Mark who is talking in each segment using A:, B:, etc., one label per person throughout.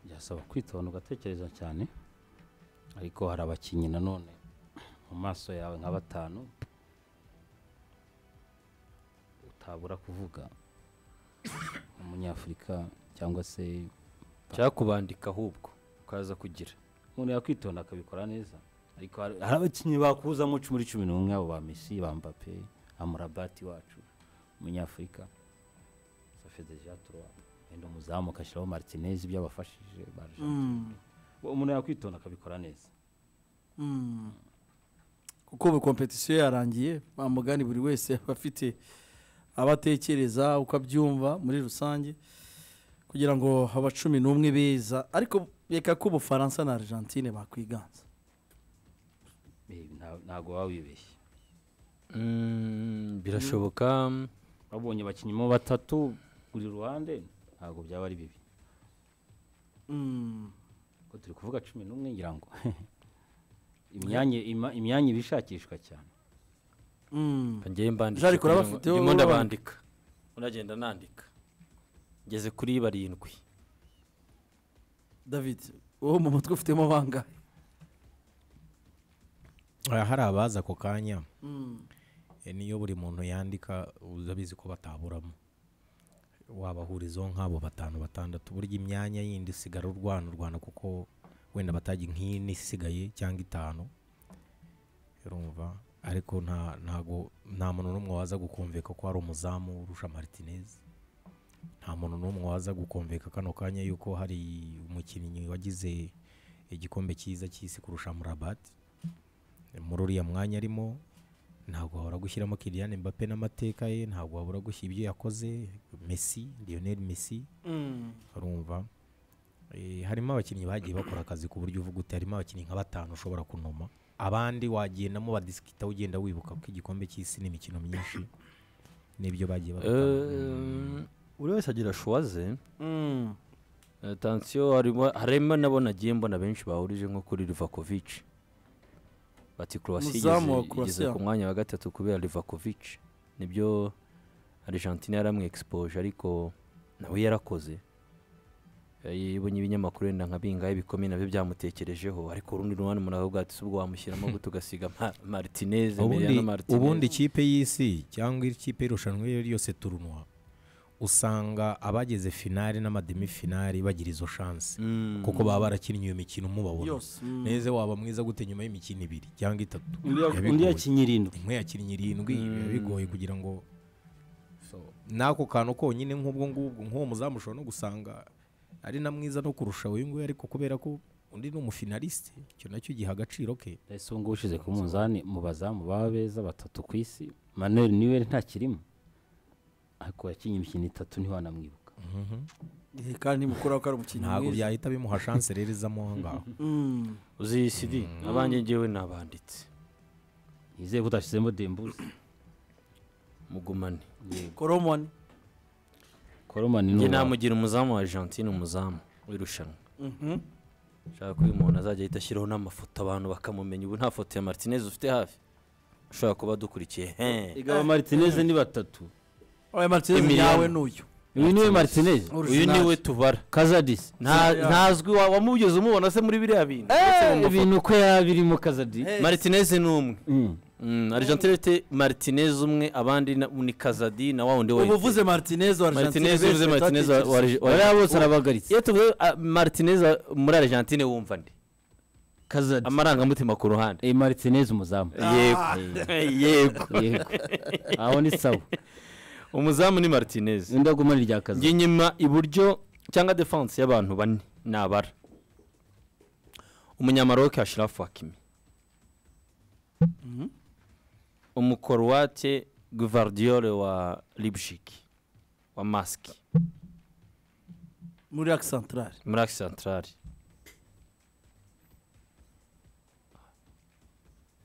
A: birasaba kwitonda ugatekereza cyane ariko hari abakinnyi nanone mu maso yawe nka batanu utabura kuvuga umunyafurika cyangwa se
B: cyangwa kubandika ahubwo ukaza kugira
A: umuntu yakwitonda akabikora neza ariko hari hari abakinnyi bakuzamo muri cumi n'umwe abo ba mesi ba mbappe amurabati wacu umunyafurika safe deja turuwa wenda umuzamu agashyiraho martinez ibyo abafashije barajantine umuntu yakwitonda akabikora neza
C: kuko ubu kompetisiyo yarangiye mugani buri wese aba afite abo atekereza uko abyumva muri rusange kugira ngo aba cumi n'umwe beza ariko reka ko ubufaransa na argentine bakwiganza
A: Eh, nta- ntabwo waba wibeshye
B: Mm, birashoboka
A: babonye abakinnyi mo batatu buri ruhande ntabwo byaba ari bibi
C: Mm.
A: ko turi kuvuga cumi n'umwe ngira ngo imyanya ima- imyanya iba ishakishwa cyane
C: Mm.
B: ngewe mbandika
C: Jean Nicolas
B: kugira ngo-
C: bafite-
B: ndimo ndabandika unagenda nandika ngeze kuri barindwi
C: david wowe mu mutwe ufitemo bangahe
D: Ah, hari abaza ako kanya
C: Mm.
D: eh, niyo buri muntu yandika urabizi ko bataburamo wabahurizaho nk'abo batanu batandatu burya imyanya yindi isigara urwana urwana kuko wenda batajya nk'ine isigaye cyangwa itanu urumva ariko nta ntago nta muntu n'umwe waza gukumvika ko hari umuzamu urusha martinez nta muntu n'umwe waza gukumvika kano kanya yuko hari umukinnyi wagize igikombe cyiza cy'isi kurusha murabati muri uriya mwanya arimo ntabwo wabura gushyiramo Kylian Mbappe n'amateka ye ntabwo wabura gushyira ibyo yakoze Messi Lionel Messi
C: Mm.
D: urumva Eh, harimo abakinnyi bagiye bakora akazi ku buryo uvuga uti harimo abakinnyi nka batanu ushobora kunoma abandi wagendamo badisikita ugenda wibuka ko igikombe cy'isi ni imikino myinshi n'ibyo bagiye
B: Eh, buri wese agira shuwa ze
C: Mm.
B: Eh, tansiyo harimo harimo nabo nagiye mbona benshi bahurije nko kuri livakovic bati croatia
C: Umuzamu wa
B: igeze- igeze
C: Croatia.
B: ku mwanya wa gatatu kubera livakovic nibyo argentine yaramwexpoje ariko nawe yarakoze Eh, ibonye ibinyamakuru wenda nka bingahe bikomeye nabyo byamutekerejeho ariko urundi ruhande umuntu akavuga ati ubwo wamushyiramo gute ugasiga Ma- martinez
D: ubundi,
B: Emiliano Martinez."
D: ubundi ikipe y'isi cyangwa ikipe y'irushanwa iyo ari yo yose turunwa usanga abageze finali n'amademi finali bagira izo shansi
B: Mm.
D: kuko baba barakinnye iyo mikino mubabona
C: yose Mm.
D: neza waba mwiza gute nyuma y'imikino ibiri cyangwa itatu
A: undi
D: Biba
A: ya- undi
D: bigoye.
A: yakinnye irindwi
D: imwe yakinnye irindwi biba
B: Mm.
D: bigoye kugira ngo so, n'ako kantu konyine nk'ubwo ngubwo nk'uwo muzamu ushobora no gusanga ari na mwiza no kurusha uyu nguyu ariko kubera ko undi ni umufinalisite icyo nacyo giha agaciro ke
A: ese ubu ngubu ushize ku munzani mu bazamu baba beza batatu ku isi manuel niwe ntakirimo ariko yakinnye imikino itatu ntiwanamwibuka
C: Eh, kandi nimukuraho ko ari umukinnyi
D: ntabwo
C: mwiza
D: byahita bimuha shanse rero izamo aho ngaho
C: Mm.
B: uzi cd abanjye ngewe nabanditse
A: yizeye ko utashyizemo dembuze
B: mugumane
C: koromoni
A: koromani ni
B: njye
A: uwawe.
B: namugira umuzamu wa argentine umuzamu w'irushanwa
C: Mhm.
B: ushaka ko uyu muntu azajya ahita ashyiraho n'amafoto abantu bakamumenya ubu nta foto ya martinez ufite hafi ushobora kuba adukurikiye he
A: Erega aba martinez ni batatu
C: oya martinez
B: Emiliano.
C: yawe n'uyu
A: uyu niwe martinez
B: uyu niwe tubara
A: kazadisi
B: Nta-
C: Yeah.
B: ntazwi wa- wamugeze umubona se muri biriya bintu Ndetse mu mafoto.
A: ibintu uko yaba birimo kazadisi
C: Hey.
B: martinez ni umwe
A: Mm.
B: Mm, argentine ifite martinez umwe abandi na- ni kazadi na wa wundi wa
C: ubuvuze martinez wa Argentine
B: martinez
C: best
B: uvuze martinez wa
C: atatekereza.
B: wa Arge- wa-
A: bariya bose arabagaritse
B: iyo tuvuze ah, martinez wa- muri argentine wumva nde
A: kazadi
B: amarangamutima ku ruhande
A: Eh, martinez umuzamu
B: yego yego
A: yego aho ni sawa
B: umuzamu ni martinez
A: undi agumana irya kazadi
B: njye nyuma iburyo cyangwa defanse y'abantu bane nabara umunyamaroke ashirafu hakimi umukorowate guvardiyore wa libshiki wa masiki
C: muri Arc centrale
B: muri aki santarari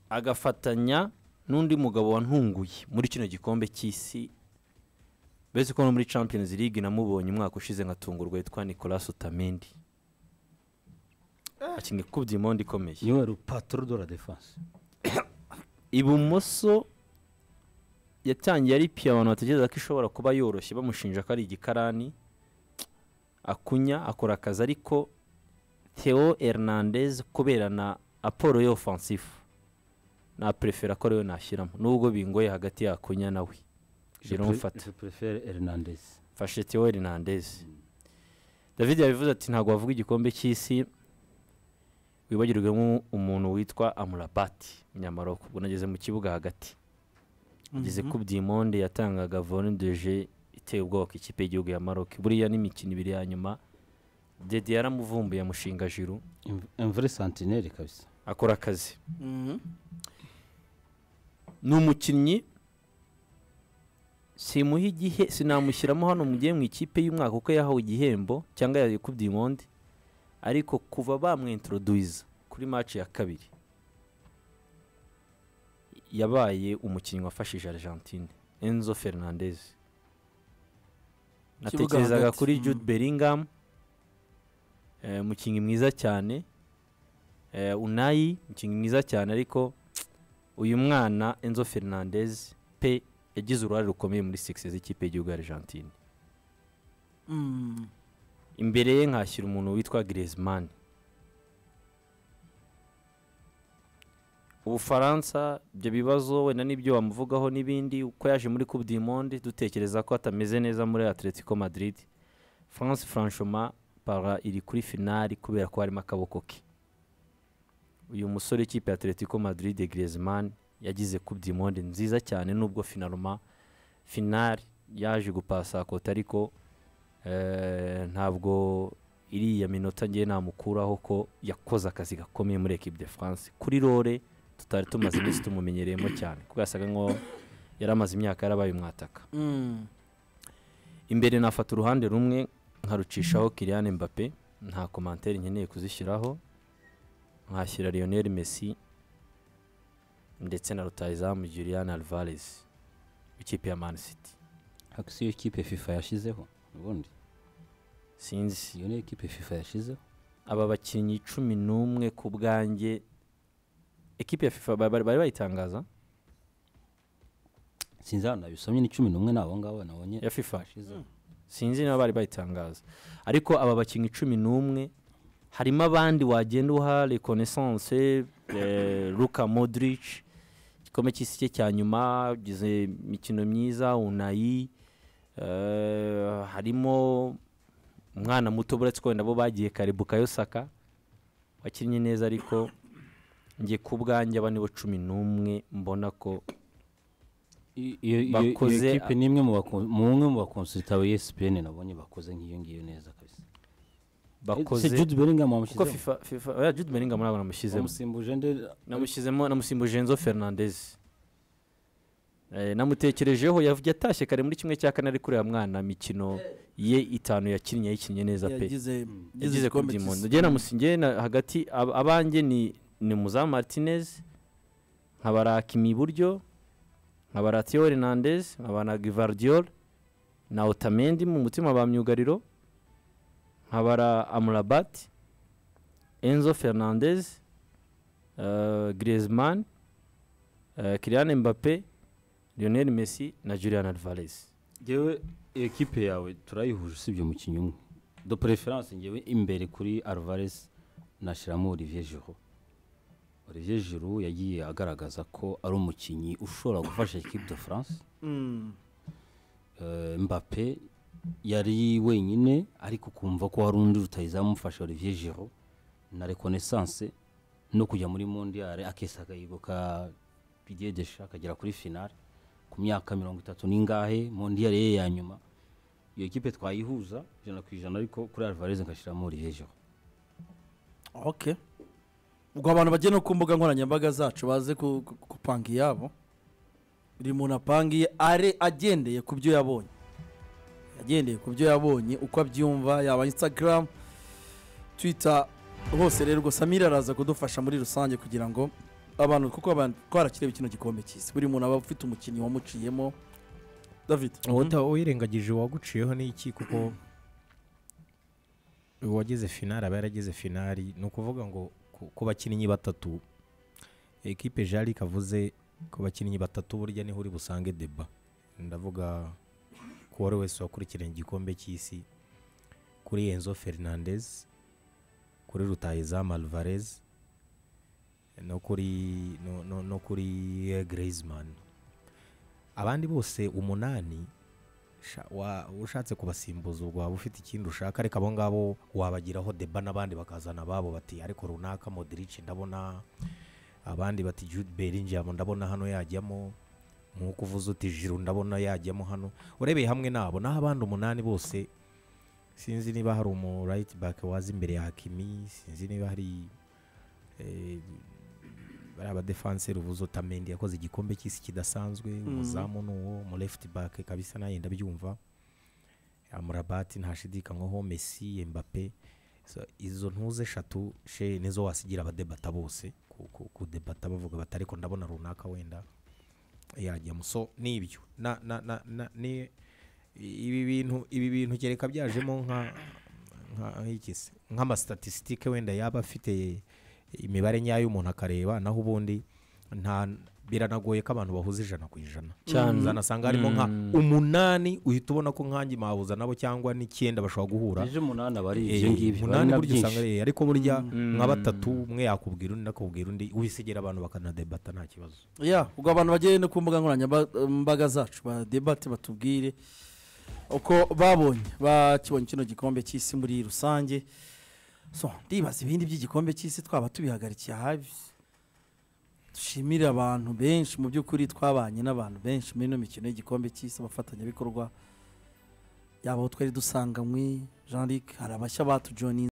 B: agafatanya n'undi mugabo wantunguye muri kino gikombe cy'isi bese ko no muri champions league namubonye umwaka ushize nkatungurwa yitwa nicolas utamendi akinga ikubye imondi ikomeye
A: niwe rupapuro de la defense
B: ibumoso yatangiye ari piyo abantu batekereza ko ishobora kuba yoroshye bamushinja ko ari igikarani akunya akora akazi ariko theo hernandez kubera na apolo yo ofansifu naperefera ko ariyo nashyiramo nubwo bingoye hagati ya kunya nawe biramufata
A: je préfère Hernandez
B: mfashe theo hernandez david yabivuze ati ntabwo wavuga igikombe cy'isi wibagirwe nk'umuntu witwa amurabati munyamaroko ubwo nageze mu kibuga hagati ageze ku byimonde yatangaga vorendeje iteye ubwoba ku ikipe y'igihugu ya maroc buriya n'imikino ibiri ya nyuma dede yaramuvumbuye amushinga juru
A: Un- un vrai sentinelle kabisa
B: akora akazi ni umukinnyi simuha igihe sinamushyiramo hano mu gihe mu ikipe y'umwaka kuko yahawe igihembo cyangwa yakubye imondi ariko kuva bamwintroduiza kuri match ya kabiri yabaye umukinnyi wafashije Argentine Enzo Fernandez
C: Ikibuga
B: natekerezaga
C: hagati,
B: kuri
C: mm.
B: Jude Bellingham eh, umukinnyi mwiza cyane eh, Unai umukinnyi mwiza cyane ariko uyu mwana Enzo Fernandez pe yagize uruhare rukomeye muri success z'ikipe y'igihugu ya Argentine imbere ye nkashyira umuntu witwa Griezmann ubufaransa ibyo bibazo wenda n'ibyo wamuvugaho n'ibindi uko yaje muri coupe du monde dutekereza ko atameze neza muri atletico madrid france franchement para iri kuri finali kubera ko harimo akaboko ke uyu musore w'ikipe ya atletico madrid Griezmann yagize coupe du monde nziza cyane nubwo finaloma finali yaje gupasa kota ariko Eh, ntabwo iriya minota ngiye namukuraho ko yakoze akazi gakomeye muri equipe de France kuri rore tutari tumaze iminsi tumumenyereyemo cyane kuko yasaga nko yari amaze imyaka yarabaye umwataka imbere nafata uruhande rumwe nkarucishaho Kylian Mbappe nta commentaire nkeneye kuzishyiraho nkashyira Lionel Messi ndetse na rutahizamu Julian Alvarez w'ikipe ya Man City
A: hakisi yo kipe FIFA yashizeho ubundi
B: sinzi
A: iyo niyo kipe FIFA yashizeho
B: aba bakinnyi cumi n'umwe ku bwanjye ekipe ya fifa ba- bari bari bayitangaza
A: sinzi hano nabisomye ni cumi n'umwe ni abo ngabo nabonye
B: ya fifa
A: yashizeho
B: sinzi niba bari bayitangaza ariko aba bakinnyi cumi n'umwe harimo abandi wagenda uha reconnaissance eh, luka modric igikombe cy'isi cye cya nyuma ugize imikino myiza unayi eh, harimo umwana muto buretse ko wenda bo bagiye kare bukayo saka wakinnye neza ariko njye ku bwanjye aba nibo cumi n'umwe mbona ko
A: I- iyo iyo- iyo
B: Bakoze-
A: kipe ni imwe mu bako- mu umwe mu bakonsulta ba ESPN nabonye bakoze nk'iyo ngiyo neza kabisa
B: bakoze
A: se Jude Bellingham
B: kuko
A: wamushizeho
B: fifa fifa oya, jude bellingham ntabwo namushyizemo
A: wamusimbuje nde
B: namushyizemo namusimbuje Enzo Fernandez Eh, namutekerejeho yavuye atashye kare muri kimwe cya kane ari kureba mwana mikino ye itanu yakinnye yayikinnye neza pe yagize kuri Diamond njye namusingiye hagati ab- abanjye ni ni Muza Martinez nkabara Kimi iburyo nkabara Theo Hernandez nkabara Gvardiol na Otamendi mu mutima ba myugariro nkabara Amrabat Enzo Fernandez eh, Griezmann eh, Kylian Mbappe Lionel Messi na Julian Alvarez
A: ngewe iyo kipe yawe turayihuje usibye umukinnyi umwe do preference ngewe imbere kuri Alvarez nashyiramo Olivier Giroud Olivier Giroud yagiye agaragaza ko ari umukinnyi ushobora gufasha equipe de France Eh, Mbappe yari wenyine ariko kumva ko hari undi rutazamufasha Olivier Giroud na reconnaissance no kujya muri mondial akesa akayigo ka Didier Deschamps akagera kuri finale ku myaka mirongo itatu n'ingahe mondial ye ya nyuma iyo kipe twayihuza ijana ku ijana ariko kuri Alvarez ngashyiramo Olivier Giroud
C: okay ubwo abantu bagenda no ku mbuga nkoranyambaga zacu baze ku- ku- gupanga iyabo buri muntu apangiye are agendeye ku byo yabonye agendeye ku byo yabonye uko abyumva yaba instagram twitter hose rero gusa samira araza kudufasha muri rusange kugira ngo abantu kuko abantu twarakireba kino gikombe cy'isi buri muntu aba afite umukinnyi wamuciyemo david
D: uwata wirengagije uwaguciyeho ni iki kuko uwageze finari aba yarageze finari ni ukuvuga ngo ku- ku bakinnyi batatu ekipe jari kavuze ku bakinnyi batatu burya niho uri busange deba ndavuga ku wari wese wakurikiranye igikombe cy'isi kuri enzo fernandez kuri rutahizamu alvarez no kuri no, no, no kuri Griezmann abandi bose umunani sha- wa- ushatse kubasimbuza ubwo waba ufite ikindi ushaka ariko abo ngabo wabagiraho deba n'abandi bakazana ababo bati ariko runaka modric ndabona abandi bati jude bellingham ndabona hano yajyamo nk'uko uvuze uti jiru ndabona yajyamo hano urebeye hamwe nabo naho abandi umunani bose sinzi niba hari umu right back waza imbere ya hakimi sinzi niba hari eh, bariya badefanseri uvuze utamendi yakoze igikombe cy'isi kidasanzwe umuzamu ni uwo mu left back kabisa nawe yenda byumva amurabati ntashidikanywaho messi mbappe So, izo ntuze eshatu she nizo wasigira abadebata bose ku- ku- kudebata bavuga bati ariko ndabona runaka wenda yajyamo so ni ibyo na, na, na, na, ni ibi bintu ibi bintu kereka byajemo nka nka iki se? nk'amasitatistike wenda yaba afite imibare nyayo umuntu akareba naho ubundi nta biranagoye ko abantu bahuza ijana ku ijana
B: Cyane.
D: uzanasanga harimo nka umunani uhita ubona ko nkanjye mahuza nabo cyangwa n'icyenda bashobora guhura
A: ejo umunani aba ari
D: Eh,
A: ibyo ngibyo bari
D: umunani
A: na
D: burya usanga
A: byinshi.
D: eh, ariko burya nka batatu umwe yakubwira undi nakubwira undi wisigera abantu bakanadebata nta kibazo
C: ya ubwo abantu bagere no ku mbuga nkoranyambaga zacu badebate batubwire uko babonye bakibonye kino gikombe cy'isi muri rusange so ndibaza ibindi by'igikombe cy'isi twaba tubihagarikiye habi dushimire abantu benshi mu by'ukuri twabanye n'abantu benshi muri ino mikino y'igikombe cy'isi abafatanyabikorwa yaba aho twari dusanganywe jean luc hari abashya batujoninze